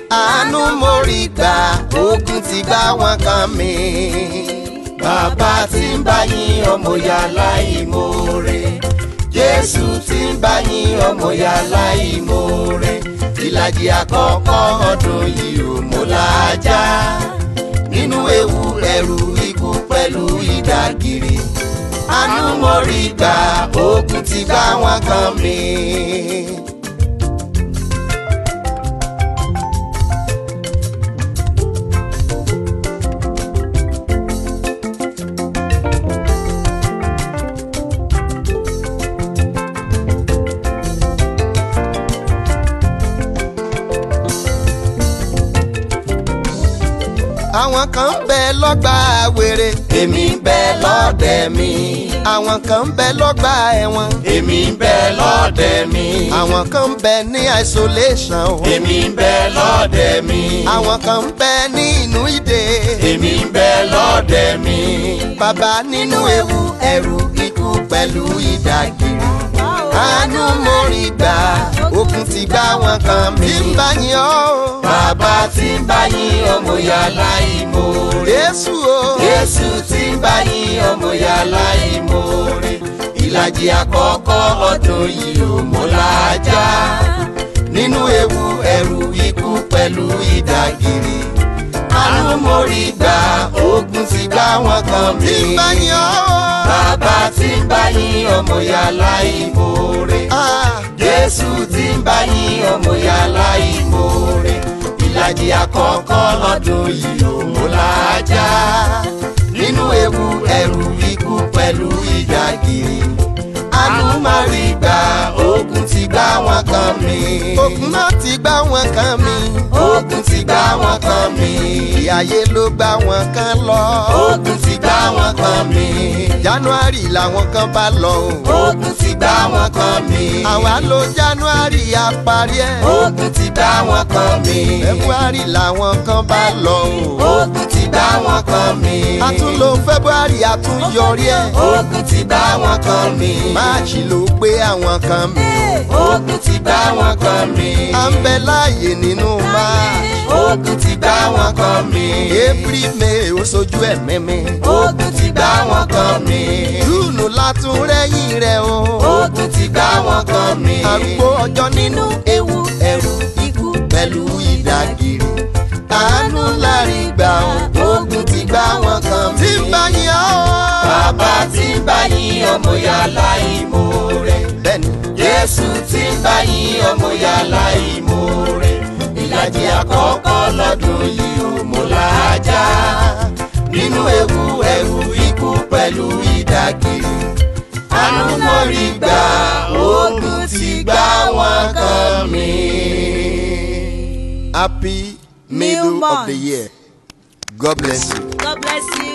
àánú mo rí gbà ogun ti gbá wọn kan mi. bàbá tí ń bá yín ọmọ ya láìmoore jésù tí ń bá yín ọmọ ya láìmoore ìlàjì àkọ́kọ́ ọdún yìí ò mú làájá nínú ewu ẹ̀rù ikú pẹ̀lú ìdágìrì àánú mo rí gbà ogun ti gbá wọn kan mi. àwọn kan ń bẹ lọ́gbà wèrè. èmi ń bẹ lọ́dẹ̀ mi. àwọn kan ń bẹ lọ́gbà ẹ̀wọ̀n. èmi ń bẹ lọ́dẹ̀ mi. àwọn kan ń bẹ ní isolation o. èmi ń bẹ lọ́dẹ̀ mi. àwọn kan ń bẹ ní inú ìdè. èmi ń bẹ lọ́dẹ̀ mi. bàbá nínú ewu ẹ̀rù ikú pẹ̀lú ìdágìrì. àánú mo rí gbà ogun ti gbá wọn kan mi. tí ń bá yín ọ́. bàbá tí ń bá yín ọmọ ya láìmoore. Jésù o. Jésù tí ń bá yín ọmọ ya láìmoore. ìlàjì àkọ́kọ́ ọdún yìí ò mú làájá. nínú ewu ẹ̀rù ikú pẹ̀lú ìdágìrì. àánú mo rí gbà ogun ti gbá wọn kan mi. tí ń bá yín ọ́. bàbá tí ń bá yín ọmọ ya láìmoore. Jésù tí ń bá yín ọmọ ya láìmoore ìlàjì àkọ́kọ́ lọ́dún yìí ò mú làájá nínú ewu ẹ̀rù ikú pẹ̀lú ìdágìrì àánú máa rí gbà ogun ti gbá wọn kan mi. ogun náà ti gbá wọn kan mi. ogun ti gbá wọn kan mi. ìyáyé ló gbá wọn kan lọ. ogun ti gbá wọn kan mi. january làwọn kan bá lọ o. ogun ti gbá wọn kan mi. àwa lo january àparí ẹ̀. ogun ti gbá wọn kan mi. february làwọn kan bá lọ o. ogun ti gbá wọn kan mi. a tún lo february a tún yọrí ẹ̀. ogun ti gbá wọn kan mi. máàcì ló gbé àwọn kan mi. ogun ti gbá wọn kan mi. à ń bẹ láàyè nínú máàcì. ogun ti gbá wọn kan mi. april may ó sojú ẹ̀mí mi. ogun ti gbá wọn kan mi. júùnù látún rẹ́yìn rẹ̀ o. ogun ti gbá wọn kan mi. àgbo ọjọ́ nínú ewu ẹ̀rù ikú pẹ̀lú ìdágìrì. àánú lárí gbà ó. ogun ti gbá wọn kan mi. tí ń bá yín ọ́. bàbá tí ń bá yín ọmọ ya láìmoore. bẹ́ẹ̀ni. jésù tí ń bá yín ọmọ ya láìmoore. ìlàjì àkọ́kọ́ lọ́dún yìí ò mú làájá. nínú ewu ẹ̀rù ikú pẹ̀lú ìdágìrì. àánú mo rí gbà ogun ti gbá wọn kan mi. Happy middle of the year. God bless you. God bless you.